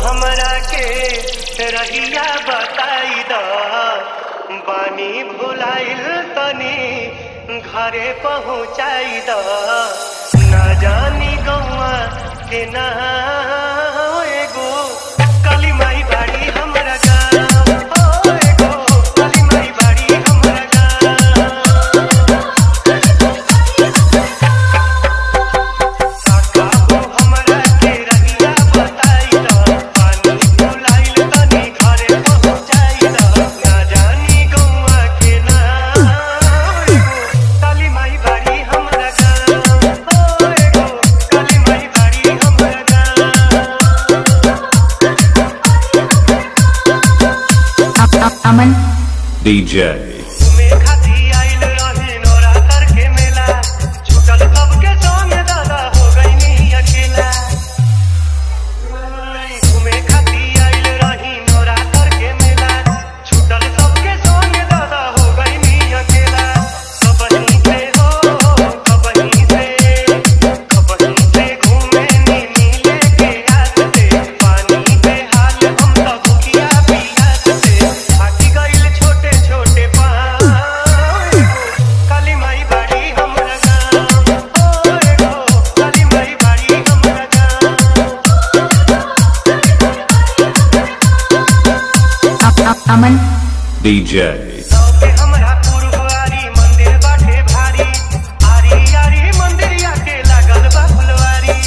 हमरा के रहिया बताई द बानी भुलाइल तनी घरे पहुँचाई द ना जानी गौआ के ना एगो काली माई बाड़ी हमरा गाँव ओ एगो काली माई बाड़ी हमरा गाँव काका हमरा के रहिया बताई द पानी भुलाइल तनी घरे पहुँचाई द ना जानी गौआ के ना एगो काली माई बाड़ी हमरा गाँव ओ एगो काली माई बाड़ी हमरा गाँव अमन DJ. घूमे खाती आइल रही नोरा करके मेला छूटल सबके संग दादा हो गईनी अकेला घूमे खाती आइल रही नोरा करके मेला छूटल सबके संग दादा हो गईनी अकेला कबही से हो कबही से कबही से घूमे नी नीले के हाथ से पानी पे हाल हम सब भूखिया पियास से थाकी गइल छोटे छोटे पाँव काली माई बाड़ी हमरा गाँव ओ एगो काली माई बाड़ी हमरा गाँव अमन DJ. सबके हमरा पुरवारी मंदिर बाटे भारी आरी आरी मंदिरिया के लागल बा फुलवारी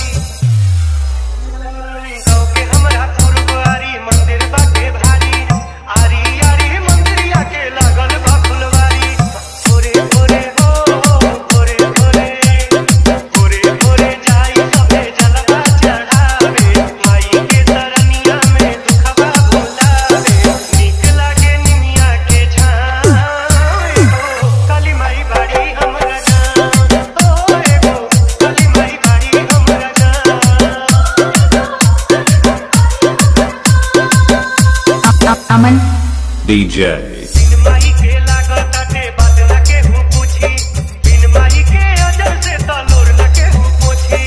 सबके हमरा पुरवारी मंदिर बाटे भारी आरी आरी मंदिरिया के लागल बा फुलवारी भोरे भोरे हो भोरे भोरे भोरे भोरे जाई सबे जलवा चढ़ावे माई के तरनिया में दुखबा भुलावे नीक लागे निमिया के झाँव एगो काली माई बाड़ी हमरा गाँव ओ एगो काली माई बाड़ी हमरा गाँव अमन DJ. बिन माई के लागत ताटे बात न केहू पूछी बिन माई के अजर से तलोर न केहू पूछी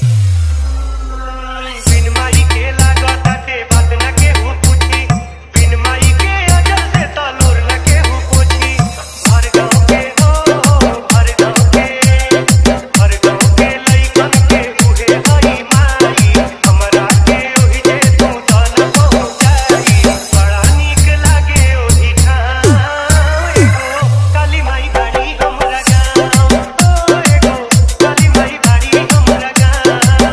बिन माई के लागत ताटे बात न केहू पूछी बिन माई के अजर से तलोर न केहू पूछी हर गाँव के हो हर गाँव के हर गाँव के लइकन के उहे हई माई हमरा के ओहि जे तू तन पहुँचाई बड़ा नीक लागे ओहि ठाम एगो काली माई बाड़ी हमरा गाँव ओ एगो काली माई बाड़ी हमरा गाँव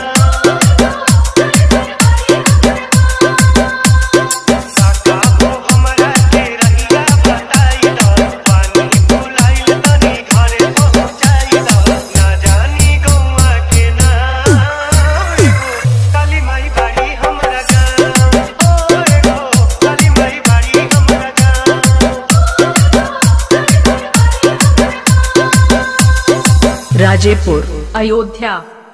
काका हो हमरा के रहिया बताई द पानी भुलाइल तनी घरे पहुँचाई द ना जानी गौआ के ना एगो काली माई बाड़ी हमरा गाँव ओ एगो काली माई बाड़ी हमरा गाँव राजेपुर अयोध्या